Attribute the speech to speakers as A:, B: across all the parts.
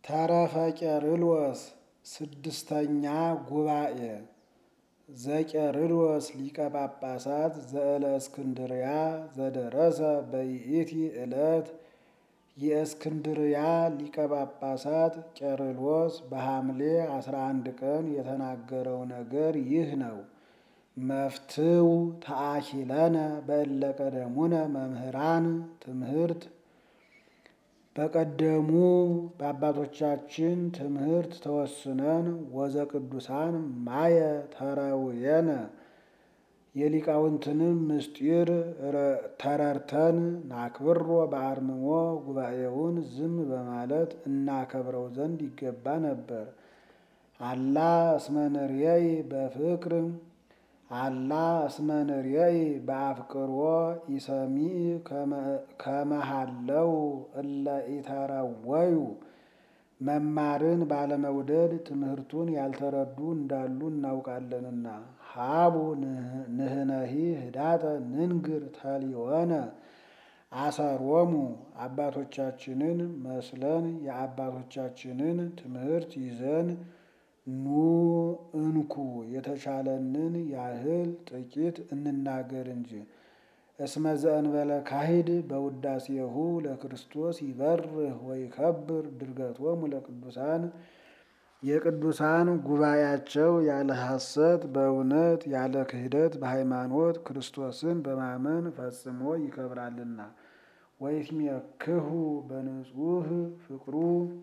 A: ተረፈ ቄርሎስ ስድስተኛ ጉባኤ ዘቄርሎስ ሊቀ ጳጳሳት ዘእለእስክንድርያ ዘደረሰ በይእቲ ዕለት የእስክንድርያ ሊቀ ጳጳሳት ቄርሎስ በሐምሌ 11 ቀን የተናገረው ነገር ይህ ነው። መፍትው ተአኪለነ በእለ ቀደሙነ መምህራን ትምህርት በቀደሙ በአባቶቻችን ትምህርት ተወስነን ወዘ ቅዱሳን ማየ ተረውየነ የሊቃውንትንም ምስጢር ተረርተን ናክብሮ በአርምሞ ጉባኤውን ዝም በማለት እናከብረው ዘንድ ይገባ ነበር። አላ እስመንርየይ በፍቅር አላ እስመንርየይ በአፍቅሮ ኢሰሚዕ ከመሃለው እለ ኢተረወዩ መማርን ባለመውደድ ትምህርቱን ያልተረዱ እንዳሉ እናውቃለንና። ሀቡ ንህነሂ ህዳጠ ንንግር ተሊወነ አሰሮሙ አባቶቻችንን መስለን የአባቶቻችንን ትምህርት ይዘን ኑ እንኩ የተቻለንን ያህል ጥቂት እንናገር እንጂ። እስመ ዘእንበለ ካሂድ በውዳሴሁ ለክርስቶስ ይበርህ ወይከብር ድርገቶሙ ለቅዱሳን የቅዱሳን ጉባኤያቸው ያለ ሐሰት በእውነት ያለ ክህደት በሃይማኖት ክርስቶስን በማመን ፈጽሞ ይከብራልና። ወይትሜክሁ በንጹህ ፍቅሩ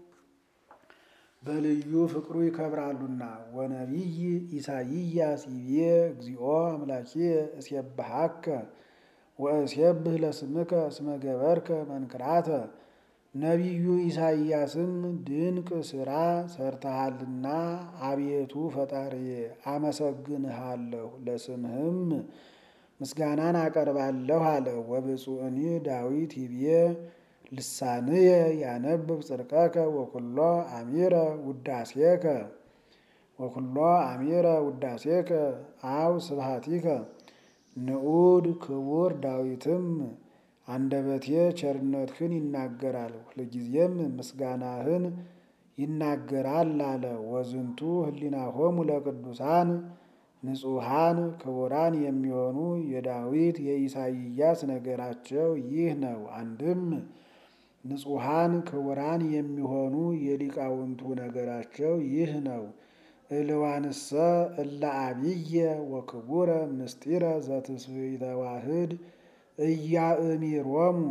A: በልዩ ፍቅሩ ይከብራሉና። ወነቢይ ኢሳይያስ ይቤ እግዚኦ አምላኬ እስየብሐከ ወእሴብህ ለስምከ እስመ ገበርከ መንክራተ። ነቢዩ ኢሳይያስም ድንቅ ሥራ ሰርተሃልና አቤቱ ፈጣሪዬ አመሰግንሃለሁ፣ ለስምህም ምስጋናን አቀርባለሁ አለ። ወብፁዕኒ ዳዊት ይቤ ልሳንየ ያነብብ ጽድቀከ ወኩሎ አሚረ ውዳሴከ ወኩሎ አሚረ ውዳሴከ አው ስብሐቲከ። ንዑድ ክቡር ዳዊትም አንደበቴ ቸርነትህን ይናገራል፣ ሁልጊዜም ምስጋናህን ይናገራል አለ። ወዝንቱ ህሊናሆሙ ለቅዱሳን ንጹሐን ክቡራን የሚሆኑ የዳዊት የኢሳይያስ ነገራቸው ይህ ነው። አንድም ንጹሐን ክቡራን የሚሆኑ የሊቃውንቱ ነገራቸው ይህ ነው። እልዋንሰ እለ አብየ ወክቡረ ምስጢረ ዘትስብእተ ዋህድ እያእሚሮሙ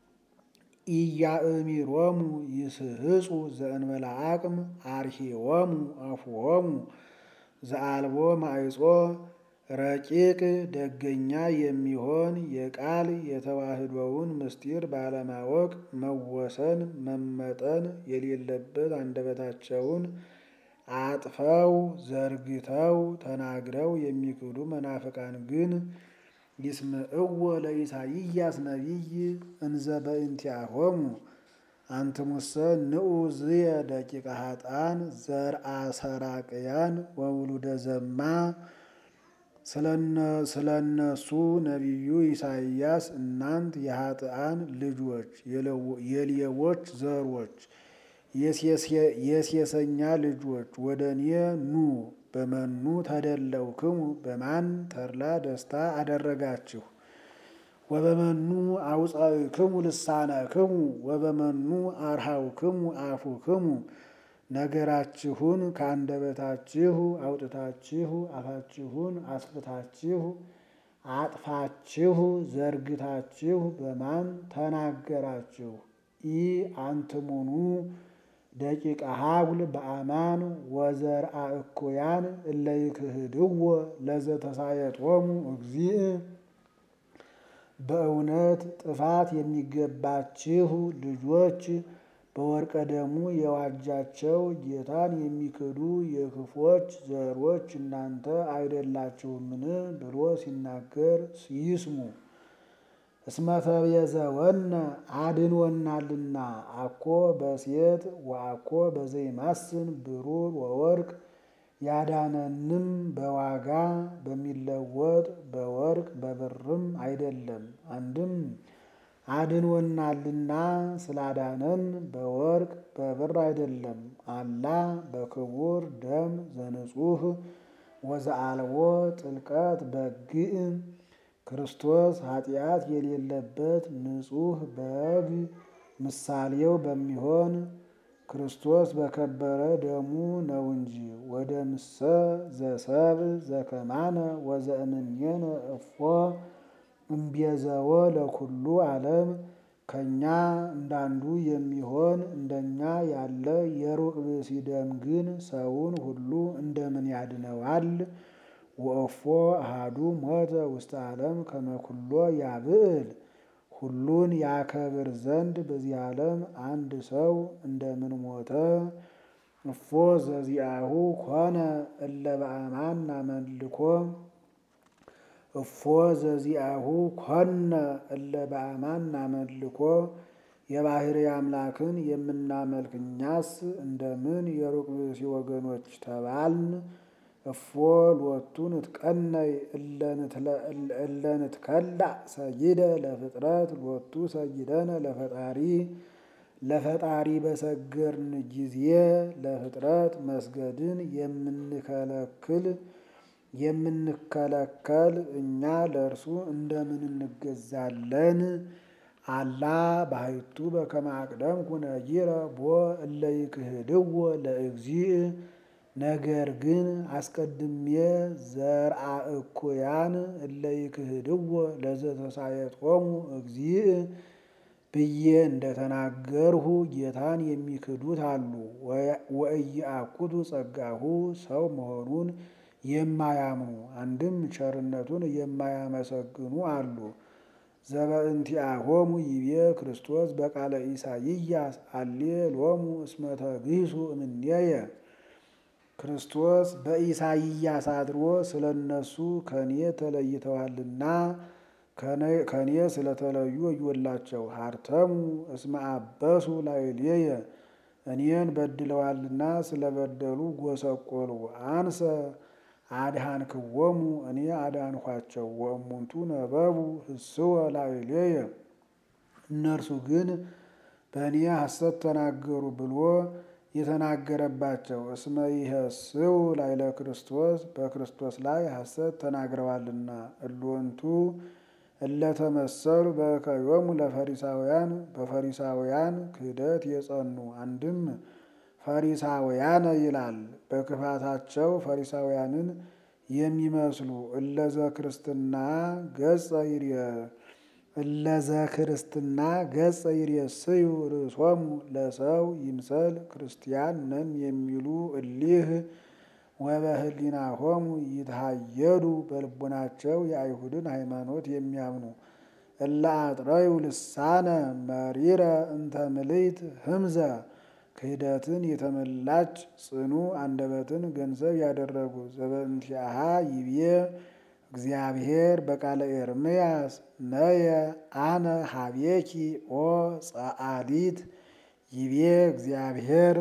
A: ኢያእሚሮሙ ይስህጹ ዘእንበለ አቅም አርሂዎሙ አፍዎሙ ዘአልቦ ማዕጾ ረቂቅ ደገኛ የሚሆን የቃል የተዋህዶውን ምስጢር ባለማወቅ መወሰን መመጠን የሌለበት አንደበታቸውን አጥፈው ዘርግተው ተናግረው የሚክዱ መናፍቃን ግን ይስምዕዎ ለኢሳይያስ ነቢይ እንዘ በእንቲአሆሙ አንትሙሰ ንዑ ዝየ ደቂቀ ኃጥአን ዘርአ ሰራቅያን ወውሉደ ዘማ። ስለ እነሱ ነቢዩ ኢሳይያስ እናንት የኃጥአን ልጆች የሌቦች ዘሮች የሴሰኛ ልጆች ወደ እኔ ኑ በመኑ ተደለውክሙ በማን ተድላ ደስታ አደረጋችሁ? ወበመኑ አውፃእክሙ ልሳነክሙ ወበመኑ አርሃውክሙ አፉክሙ ነገራችሁን ከአንደበታችሁ አውጥታችሁ አፋችሁን አስፍታችሁ አጥፋችሁ ዘርግታችሁ በማን ተናገራችሁ? ኢ አንትሙኑ ደቂቀ ሀጉል በአማን ወዘርአ እኩያን እለ ይክህድዎ ለዘተሳየጦሙ እግዚእ። በእውነት ጥፋት የሚገባችሁ ልጆች በወርቀ ደሙ የዋጃቸው ጌታን የሚክዱ የክፎች ዘሮች እናንተ አይደላችሁምን? ብሎ ሲናገር ይስሙ። እስመ ተቤዘወነ አድንወናልና አኮ በሴት ወአኮ በዘይማስን ብሩር ወወርቅ ያዳነንም በዋጋ በሚለወጥ በወርቅ በብርም አይደለም። አንድም አድኖናልና ስላዳነን በወርቅ በብር አይደለም። አላ በክቡር ደም ዘንጹህ ወዘአልቦ ጥልቀት በግዕ ክርስቶስ ኃጢአት የሌለበት ንጹሕ በግ ምሳሌው በሚሆን ክርስቶስ በከበረ ደሙ ነው እንጂ። ወደ ምሰ ዘሰብ ዘከማነ ወዘእምኔነ እፎ እምቤዘወ ለኩሉ ዓለም ከእኛ እንዳንዱ የሚሆን እንደኛ ያለ የሩቅ ብእሲ ደም ግን ሰውን ሁሉ እንደምን ያድነዋል? ወእፎ አሃዱ ሞተ ውስተ ዓለም ከመኩሎ ያብዕል ሁሉን ያከብር ዘንድ በዚህ ዓለም አንድ ሰው እንደምን ሞተ? እፎ ዘዚአሁ ኮነ እለ በአማን አመልኮ እፎ ዘዚአሁ ኮነ እለ በአማን አመልኮ የባሕርይ አምላክን የምናመልክ እኛስ እንደምን የሩቅ ብእሲ ወገኖች ተባልን? እፎ ሎቱ ንትቀነይ እለ ንትከላእ ሰይደ ለፍጥረት ሎቱ ሰይደነ ለፈጣሪ ለፈጣሪ በሰገርን ጊዜ ለፍጥረት መስገድን የምንከለክል የምንከለከል እኛ ለእርሱ እንደምን እንገዛለን? አላ ባሕቱ በከመ አቅደምኩ ነጊረ ቦ እለ ይክህድዎ ለእግዚእ ነገር ግን አስቀድሜ ዘርአ እኩያን እለ ይክህድዎ ለዘተሳየጦሙ እግዚእ ብዬ እንደተናገርሁ ጌታን የሚክዱት አሉ። ወኢየአኩቱ ጸጋሁ ሰው መሆኑን የማያምኑ አንድም ቸርነቱን የማያመሰግኑ አሉ። ዘበእንቲአሆሙ ይቤ ክርስቶስ በቃለ ኢሳይያስ አሌ ሎሙ እስመ ተግሂሱ እምኔየ ክርስቶስ በኢሳይያስ አድሮ ስለ እነሱ ከኔ ተለይተዋልና ከኔ ስለተለዩ ወዮላቸው። ሀርተሙ እስመ አበሱ ላዕሌየ እኔን በድለዋልና ስለበደሉ ጎሰቆሉ። አንሰ አድኃንክዎሙ እኔ አዳንኋቸው። ወእሙንቱ ነበቡ ህስወ ላዕሌየ እነርሱ ግን በእኔ ሐሰት ተናገሩ ብሎ የተናገረባቸው እስመ ይሐስው ላዕለ ክርስቶስ በክርስቶስ ላይ ሐሰት ተናግረዋልና። እሎንቱ እለተመሰሉ በእከዮሙ ለፈሪሳውያን በፈሪሳውያን ክህደት የጸኑ አንድም ፈሪሳውያነ ይላል በክፋታቸው ፈሪሳውያንን የሚመስሉ እለዘ ክርስትና ገጸ ይርየ እለዘ ክርስትና ገጸ ይርየስዩ ርእሶሙ ለሰው ይምሰል ክርስቲያን ነን የሚሉ እሊህ ወበህሊናሆሙ ይትሃየዱ በልቡናቸው የአይሁድን ሃይማኖት የሚያምኑ እለ አጥረዩ ልሳነ መሪረ እንተ ምልዕት ህምዘ ክህደትን የተመላች ጽኑ አንደበትን ገንዘብ ያደረጉ ዘበእንቲአሃ ይቤ እግዚአብሔር በቃለ ኤርምያስ ነየ አነ ሀቤኪ ኦ ጸአሊት ይቤ እግዚአብሔር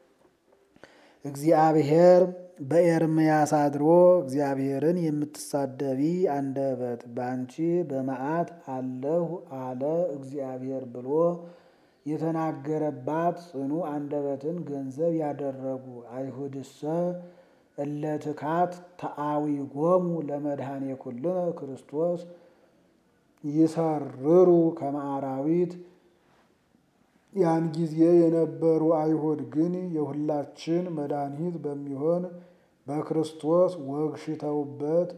A: እግዚአብሔር በኤርምያስ አድሮ እግዚአብሔርን የምትሳደቢ አንደበት በአንቺ በመዓት አለሁ አለ እግዚአብሔር ብሎ የተናገረባት ጽኑ አንደበትን ገንዘብ ያደረጉ አይሁድሰ እለ ትካት ተአዊጎሙ ለመድኃኔ ኩልነ ክርስቶስ ይሰርሩ ከመ አራዊት ያን ጊዜ የነበሩ አይሁድ ግን የሁላችን መድኃኒት በሚሆን በክርስቶስ ወግሽተውበት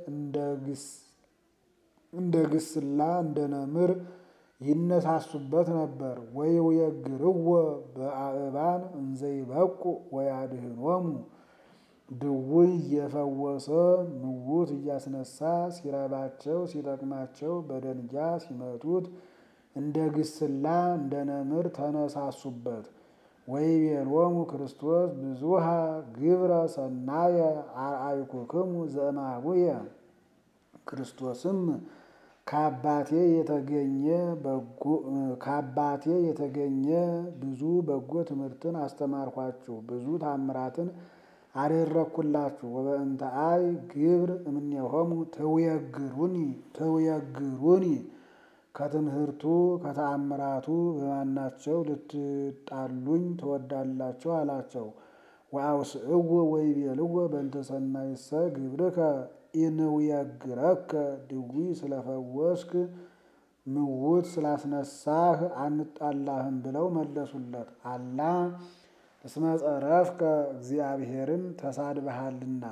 A: እንደ ግስላ እንደ ነምር ይነሳሱበት ነበር። ወይውየግርዎ በአእባን እንዘይበቁ ወያድኅኖሙ ድውይ እየፈወሰ ምውት እያስነሳ ሲረባቸው ሲጠቅማቸው በደንጊያ ሲመቱት እንደ ግስላ እንደ ነምር ተነሳሱበት። ወይቤሎሙ ክርስቶስ ብዙሃ ግብረ ሰናየ አርአይኩክሙ ዘእማቡየ ክርስቶስም ከአባቴ የተገኘ ከአባቴ የተገኘ ብዙ በጎ ትምህርትን አስተማርኳችሁ፣ ብዙ ታምራትን አደረግኩላችሁ። ወበእንተ አይ ግብር እምኔሆሙ ትውየግሩኒ ትውየግሩኒ ከትምህርቱ ከተአምራቱ በማናቸው ልትጣሉኝ ትወዳላችሁ? አላቸው። ወአውስእዎ ወይቤልዎ በእንተ ሰናይሰ ግብርከ ኢንውየግረከ ድዊ ስለፈወስክ ምውት ስላስነሳህ አንጣላህም ብለው መለሱለት። አላ እስመ ጸረፍከ እግዚአብሔርን ተሳድበሃልና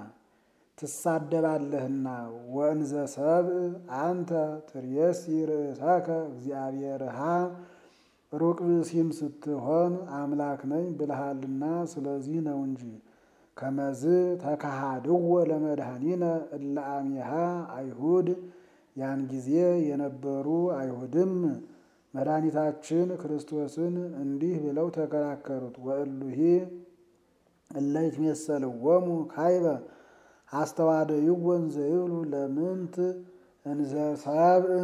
A: ትሳደባለህና ወእንዘ ሰብእ አንተ ትሬሲ ርእሰከ እግዚአብሔርሃ ሩቅ ብእሲም ስትሆን አምላክ ነኝ ብልሃልና ስለዚህ ነው እንጂ። ከመዝ ተካሃድዎ ለመድኃኒነ እለ አሚሃ አይሁድ ያን ጊዜ የነበሩ አይሁድም መድኃኒታችን ክርስቶስን እንዲህ ብለው ተከራከሩት። ወእሉሂ እለ ይትሜሰልዎሙ ካይበ አስተዋደይዎ እንዘ ይብሉ ለምንት እንዘ ሰብእ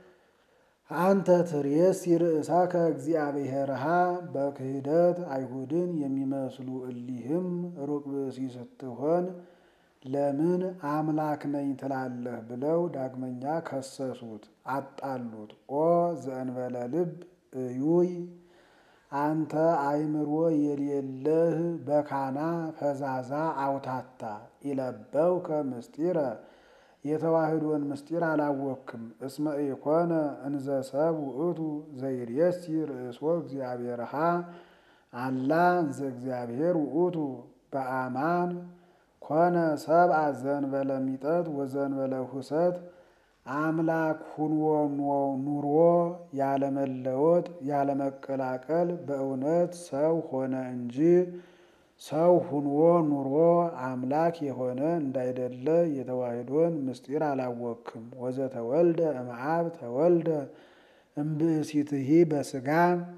A: አንተ ትሬሲ ርእሳከ እግዚአብሔርሃ በክህደት አይሁድን የሚመስሉ እሊህም ሩቅ ብእሲ ስትሆን ለምን አምላክ ነኝ ትላለህ? ብለው ዳግመኛ ከሰሱት፣ አጣሉት። ኦ ዘእንበለ ልብ እዩይ አንተ አእምሮ የሌለህ በካና ፈዛዛ አውታታ ኢለበውከ ምስጢረ የተዋህዶን ምስጢር አላወክም። እስመ ኢኮነ እንዘ ሰብ ውእቱ ዘይሬሲ ርእሶ እግዚአብሔርሃ አላ እንዘ እግዚአብሔር ውእቱ በአማን ኮነ ሰብአ ዘእንበለ ሚጠት ወዘእንበለ ሁሰት አምላክ ሁንዎ ኑሮ ያለመለወጥ ያለመቀላቀል በእውነት ሰው ሆነ እንጂ ሰው ሁንዎ ኑሮ አምላክ የሆነ እንዳይደለ የተዋህዶን ምስጢር አላወክም። ወዘተወልደ እምአብ ተወልደ እምብእሲትሂ በስጋ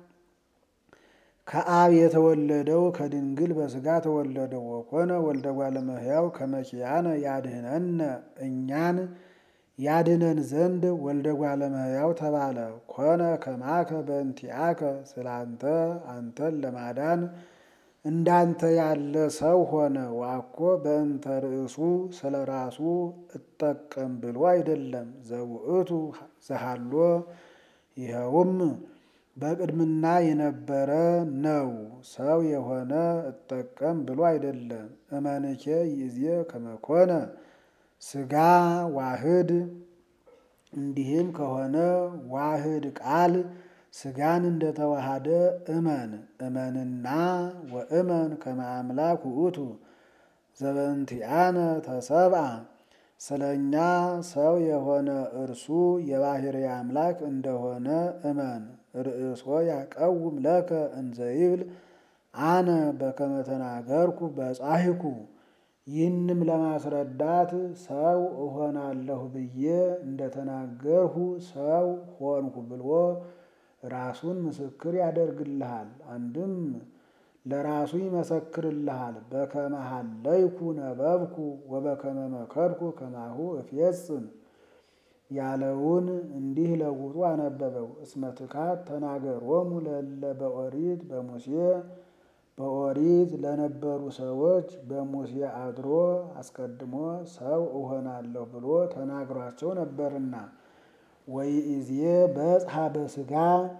A: ከአብ የተወለደው ከድንግል በስጋ ተወለደ። ወኮነ ወልደ እጓለ እመሕያው ከመ ኪያነ ያድኅነነ እኛን ያድነን ዘንድ ወልደ እጓለ እመሕያው ተባለ። ኮነ ከማከ በእንቲአከ ስላንተ አንተን ለማዳን እንዳንተ ያለ ሰው ሆነ። ዋኮ በእንተ ርእሱ ስለ ራሱ እጠቀም ብሎ አይደለም። ዘውእቱ ዘሃሎ ይኸውም በቅድምና የነበረ ነው። ሰው የሆነ እጠቀም ብሎ አይደለም። እመንኬ ይዜ ከመኮነ ስጋ ዋህድ እንዲህም ከሆነ ዋህድ ቃል ስጋን እንደተዋሃደ እመን እመንና ወእመን ከመ አምላክ ውእቱ ዘበእንቲአነ ተሰብአ ስለ እኛ ሰው የሆነ እርሱ የባሕርይ አምላክ እንደሆነ እመን። ርእሶ ያቀውም ለከ እንዘ ይብል አነ በከመ ተናገርኩ በጻሕኩ ይህንም ለማስረዳት ሰው እሆናለሁ ብዬ እንደተናገርሁ ሰው ሆንሁ ብሎ ራሱን ምስክር ያደርግልሃል። አንድም ለራሱ ይመሰክርልሃል። በከመ ሀለይኩ ነበብኩ ወበከመ መከርኩ ከማሁ እፌጽም ያለውን እንዲህ ለውጡ አነበበው። እስመ ትካት ተናገሮሙ ለእለ በኦሪት በሙሴ በኦሪት ለነበሩ ሰዎች በሙሴ አድሮ አስቀድሞ ሰው እሆናለሁ ብሎ ተናግሯቸው ነበርና ወይእዜ በጽሐ በሥጋ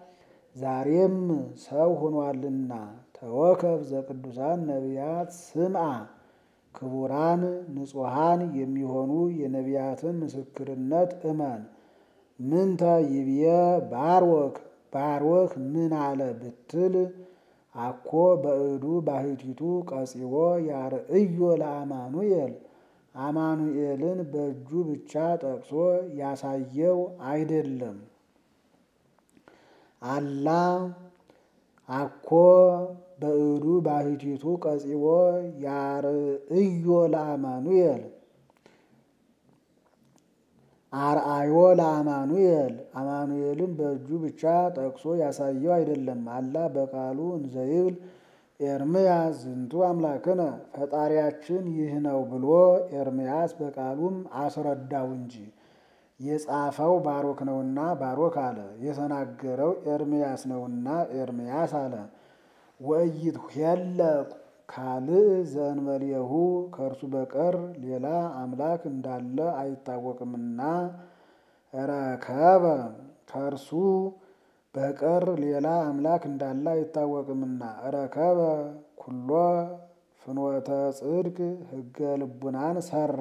A: ዛሬም ሰው ሆኗልና ተወከፍ ዘቅዱሳን ነቢያት ስምዓ ክቡራን ንጹሐን የሚሆኑ የነቢያትን ምስክርነት እመን። ምንተ ይብየ ባርወክ ባርወክ ምን አለ ብትል አኮ በእዱ ባሕቲቱ ቀጺቦ ያርእዮ ለአማኑኤል አማኑኤልን በእጁ ብቻ ጠቅሶ ያሳየው አይደለም። አላ አኮ በእዱ ባሕቲቱ ቀጺቦ ያርእዮ ለአማኑኤል አርአዮ ለአማኑኤል አማኑኤልን በእጁ ብቻ ጠቅሶ ያሳየው አይደለም። አላ በቃሉ እንዘይብል ኤርምያስ ዝንቱ አምላክነ ፈጣሪያችን ይህ ነው ብሎ ኤርምያስ በቃሉም አስረዳው እንጂ የጻፈው ባሮክ ነውና ባሮክ አለ። የተናገረው ኤርምያስ ነውና ኤርምያስ አለ። ወእይት ሄለ ካልእ ዘእንበሌሁ ከእርሱ በቀር ሌላ አምላክ እንዳለ አይታወቅምና ረከበ ከእርሱ በቀር ሌላ አምላክ እንዳለ አይታወቅምና። ረከበ ኩሎ ፍኖተ ጽድቅ ሕገ ልቡናን ሰራ።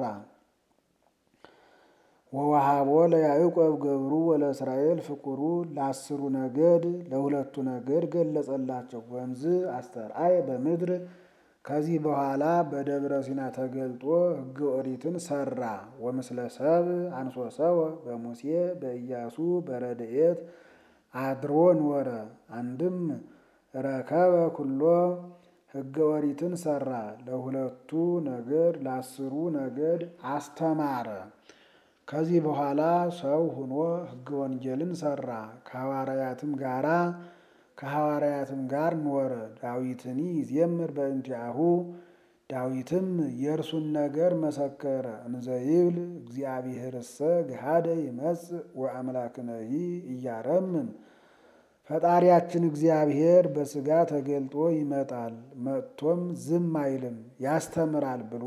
A: ወወሃቦ ለያዕቆብ ገብሩ ወለእስራኤል ፍቁሩ ለአስሩ ነገድ ለሁለቱ ነገድ ገለጸላቸው። ወንዝ አስተርአይ በምድር ከዚህ በኋላ በደብረ ሲና ተገልጦ ሕገ ኦሪትን ሰራ። ወምስለ ሰብ አንሶሰወ በሙሴ በኢያሱ በረድኤት አድሮ ኖረ። አንድም ረከበ ኩሎ ሕገ ኦሪትን ሰራ። ለሁለቱ ነገድ ለአስሩ ነገድ አስተማረ። ከዚህ በኋላ ሰው ሆኖ ሕገ ወንጌልን ሰራ። ከሐዋርያትም ጋራ ከሐዋርያትም ጋር ኖረ። ዳዊትኒ ይዜምር በእንቲአሁ ዳዊትም የእርሱን ነገር መሰከረ። እንዘይብል እግዚአብሔርሰ ገሃደ ይመጽእ ወአምላክነሂ እያረምም ፈጣሪያችን እግዚአብሔር በሥጋ ተገልጦ ይመጣል፣ መጥቶም ዝም አይልም ያስተምራል ብሎ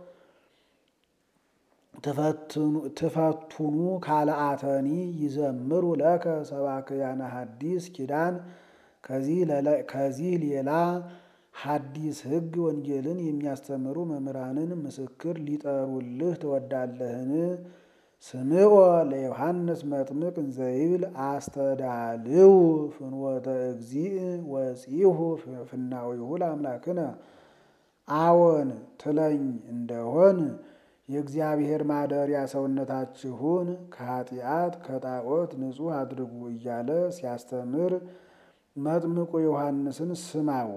A: ትፈቱኑ ካልአተኒ ይዘምሩ ለከ ሰባክያነ ሐዲስ ኪዳን ከዚህ ሌላ ሐዲስ ሕግ ወንጌልን የሚያስተምሩ መምህራንን ምስክር ሊጠሩልህ ትወዳለህን? ስምዖ ለዮሐንስ መጥምቅ እንዘይብል አስተዳልው ፍኖተ እግዚእ ወፂሁ ፍናዊሁ ለአምላክነ አዎን ትለኝ እንደሆን የእግዚአብሔር ማደሪያ ሰውነታችሁን ከኃጢአት ከጣዖት ንጹሕ አድርጉ እያለ ሲያስተምር መጥምቁ ዮሐንስን ስማው።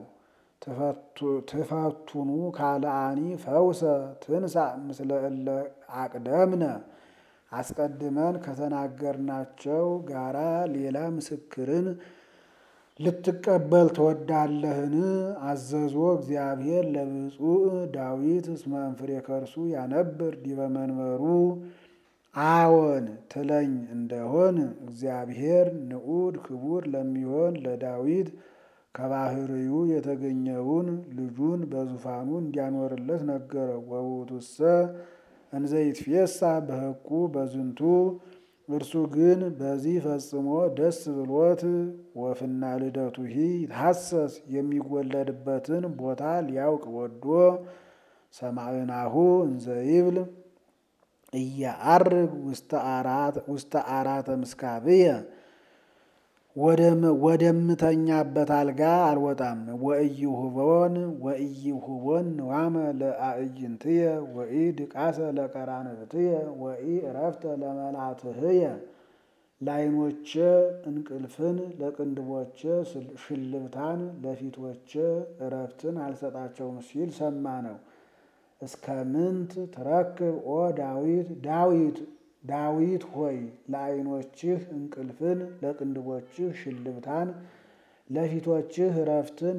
A: ትፈቱኑ ካልአኒ ፈውሰ ትንሣ ምስለ እለ አቅደምነ አስቀድመን ከተናገርናቸው ጋራ ሌላ ምስክርን ልትቀበል ትወዳለህን? አዘዞ እግዚአብሔር ለብፁዕ ዳዊት እስመ እንፍሬ ከርሱ ያነብር ዲበ መንበሩ። አዎን ትለኝ እንደሆን እግዚአብሔር ንዑድ ክቡር ለሚሆን ለዳዊት ከባህርዩ የተገኘውን ልጁን በዙፋኑ እንዲያኖርለት ነገረው። ወውእቱሰ እንዘይትፌሳ በሕቁ በዝንቱ እርሱ ግን በዚህ ፈጽሞ ደስ ብሎት ወፍና ልደቱሂ ይትሐሰስ የሚወለድበትን ቦታ ሊያውቅ ወዶ ሰማዕናሁ እንዘይብል እያአርግ ውስተ አራተ ምስካብየ ወደምተኛበት አልጋ አልወጣም። ወእይሁቦን ወእይሁቦን ንዋመ ለአዕይንትየ ወኢ ድቃሰ ለቀራንብትየ ወኢ እረፍተ ለመላትህየ ለዓይኖቼ እንቅልፍን ለቅንድቦቼ ሽልብታን ለፊቶቼ እረፍትን አልሰጣቸውም ሲል ሰማ ነው። እስከ ምንት ትረክብ ኦ ዳዊት ዳዊት ዳዊት ሆይ ለዓይኖችህ እንቅልፍን ለቅንድቦችህ ሽልብታን ለፊቶችህ እረፍትን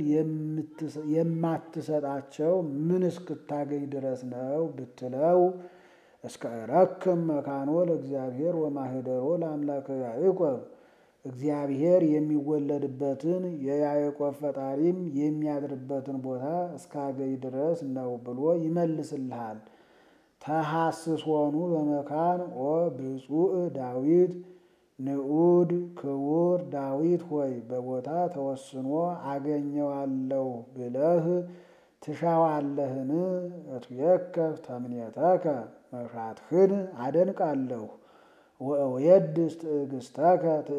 A: የማትሰጣቸው ምን እስክታገኝ ድረስ ነው ብትለው፣ እስከ እረክም መካኖ ለእግዚአብሔር ወማህደሮ ለአምላከ ያዕቆብ እግዚአብሔር የሚወለድበትን የያዕቆብ ፈጣሪም የሚያድርበትን ቦታ እስካገኝ ድረስ ነው ብሎ ይመልስልሃል። ተሐስሶኑ በመካን ኦ ብፁዕ ዳዊት ንዑድ ክቡር ዳዊት ሆይ በቦታ ተወስኖ አገኘዋለሁ ብለህ ትሻዋለህን? እትየከፍ ተምኔተከ መሻትህን አደንቃለሁ። ወእውየድስ ትዕግስተከ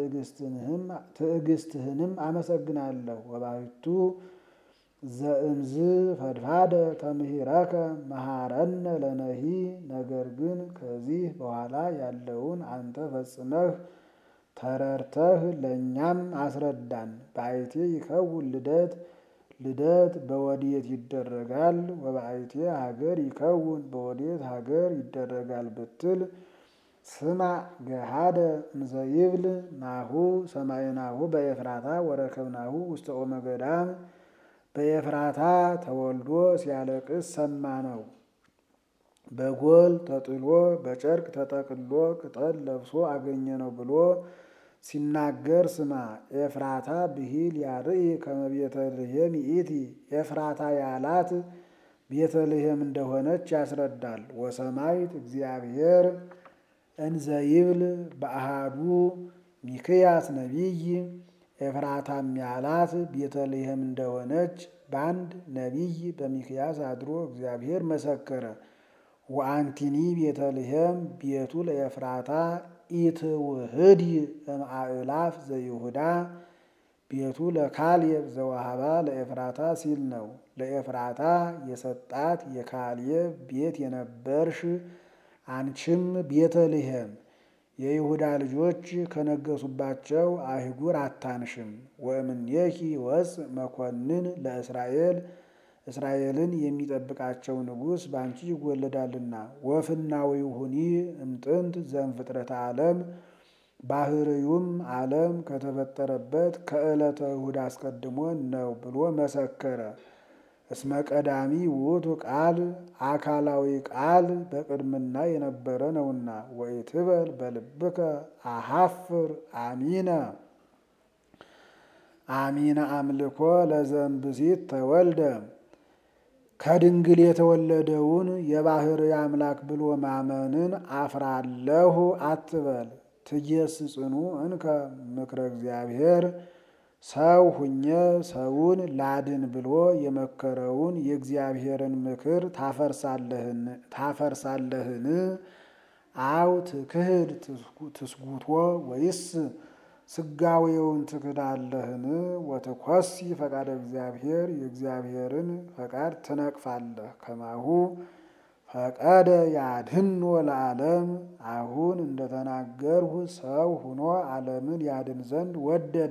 A: ትዕግስትህንም አመሰግናለሁ። ወባሕቱ ዘእምዝ ፈድፋደ ተምሂረከ መሃረነ ለነሂ ነገር ግን ከዚህ በኋላ ያለውን አንተ ፈጽመህ ተረድተህ ለእኛም አስረዳን። በአይቴ ይከውን ልደት ልደት በወዴት ይደረጋል? ወበአይቴ ሀገር ይከውን በወዴት ሀገር ይደረጋል ብትል ስማ ገሃደ እንዘይብል ናሁ ሰማይናሁ በኤፍራታ ወረከብናሁ ውስተ ኦመ ገዳም በኤፍራታ ተወልዶ ሲያለቅስ ሰማ ነው። በጎል ተጥሎ በጨርቅ ተጠቅሎ ቅጠል ለብሶ አገኘ ነው ብሎ ሲናገር ስማ። ኤፍራታ ብሂል ያርኢ ከመ ቤተልሔም ይእቲ ኤፍራታ ያላት ቤተልሔም እንደሆነች ያስረዳል። ወሰማይት እግዚአብሔር እንዘይብል በአሃዱ ሚክያስ ነቢይ ኤፍራታም ያላት ቤተልሔም እንደሆነች በአንድ ነቢይ በሚክያስ አድሮ እግዚአብሔር መሰከረ። ወአንቲኒ ቤተልሔም ቤቱ ለኤፍራታ ኢትውህድ እምአእላፍ ዘይሁዳ ቤቱ ለካልየብ ዘዋሃባ ለኤፍራታ ሲል ነው። ለኤፍራታ የሰጣት የካልየብ ቤት የነበርሽ አንቺም ቤተልሔም የይሁዳ ልጆች ከነገሱባቸው አይጉር አታንሽም። ወእምኔኪ ወፅ መኮንን ለእስራኤል እስራኤልን የሚጠብቃቸው ንጉሥ በአንቺ ይወለዳልና። ወፍናዊሁኒ እምጥንት ዘእምፍጥረተ ዓለም ባህርዩም ዓለም ከተፈጠረበት ከዕለተ እሁድ አስቀድሞ ነው ብሎ መሰከረ። እስመ ቀዳሚ ውእቱ ቃል አካላዊ ቃል በቅድምና የነበረ ነውና። ወኢትበል በልብከ አሐፍር አሚነ አሚነ አምልኮ ለዘእምብእሲት ተወልደ ከድንግል የተወለደውን የባህርይ አምላክ ብሎ ማመንን አፍራለሁ አትበል። ትጌስጽኑ እንከ ምክረ እግዚአብሔር ሰው ሁኘ ሰውን ላድን ብሎ የመከረውን የእግዚአብሔርን ምክር ታፈርሳለህን? አው ትክህድ ትስጉቶ ወይስ ስጋዌውን ትክዳለህን? ወትኮሲ ፈቃደ እግዚአብሔር የእግዚአብሔርን ፈቃድ ትነቅፋለህ። ከማሁ ፈቀደ ያድህኖ ለዓለም አሁን እንደተናገርሁ ሰው ሁኖ ዓለምን ያድን ዘንድ ወደደ።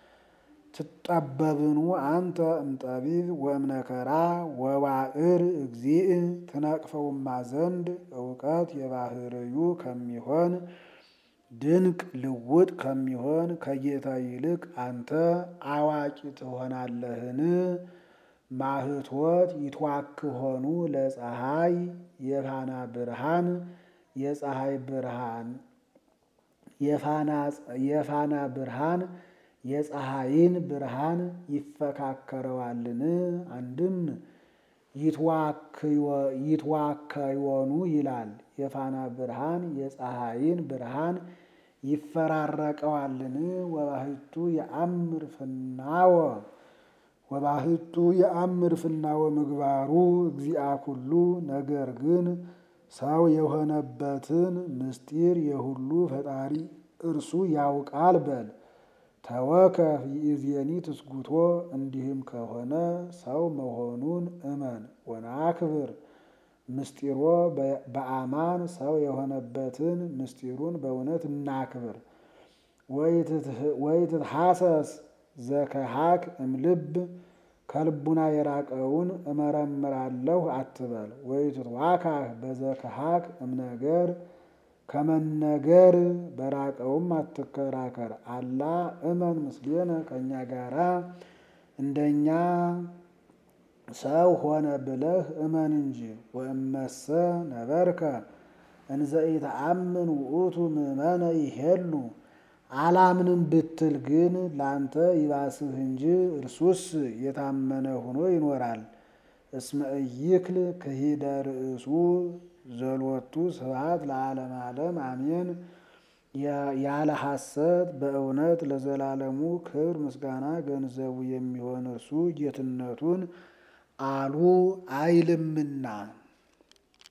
A: ትጠበብኑ አንተ እምጠቢብ ወእምነከራ ወባዕር እግዚእ ትነቅፈውማ ዘንድ እውቀት የባህርዩ ከሚሆን ድንቅ ልውጥ ከሚሆን ከጌታ ይልቅ አንተ አዋቂ ትሆናለህን? ማህቶት ይትዋክሆኑ ለፀሐይ የፋና ብርሃን የፀሐይ ብርሃን የፋና ብርሃን የፀሐይን ብርሃን ይፈካከረዋልን? አንድም ይትዋከዮኑ ይላል። የፋና ብርሃን የፀሐይን ብርሃን ይፈራረቀዋልን? ወባህቱ የአምር ፍናወ ወባህቱ የአምር ፍናወ ምግባሩ እግዚአ ኩሉ ነገር ግን ሰው የሆነበትን ምስጢር የሁሉ ፈጣሪ እርሱ ያውቃል በል። ተወከፍ ይእዜኒ ትስጉቶ እንዲህም ከሆነ ሰው መሆኑን እመን። ወናክብር ምስጢሮ በአማን ሰው የሆነበትን ምስጢሩን በእውነት እናክብር። ወይትትሐሰስ ዘከሃክ እምልብ ከልቡና የራቀውን እመረምራለሁ አትበል። ወይትትዋካህ በዘከሃክ እምነገር ከመነገር በራቀውም አትከራከር። አላ እመን ምስሌነ ከእኛ ጋራ እንደኛ ሰው ሆነ ብለህ እመን እንጂ። ወእመሰ ነበርከ እንዘ ኢተአምን ውእቱ ምእመነ ይሄሉ አላምንም ብትል ግን ላንተ ይባስህ እንጂ እርሱስ የታመነ ሆኖ ይኖራል። እስመ ኢይክል ክሂደ ርእሱ ዘሎቱ ስብሐት ለዓለመ ዓለም አሜን። ያለ ሐሰት በእውነት ለዘላለሙ ክብር ምስጋና ገንዘቡ የሚሆን እርሱ ጌትነቱን አሉ አይልምና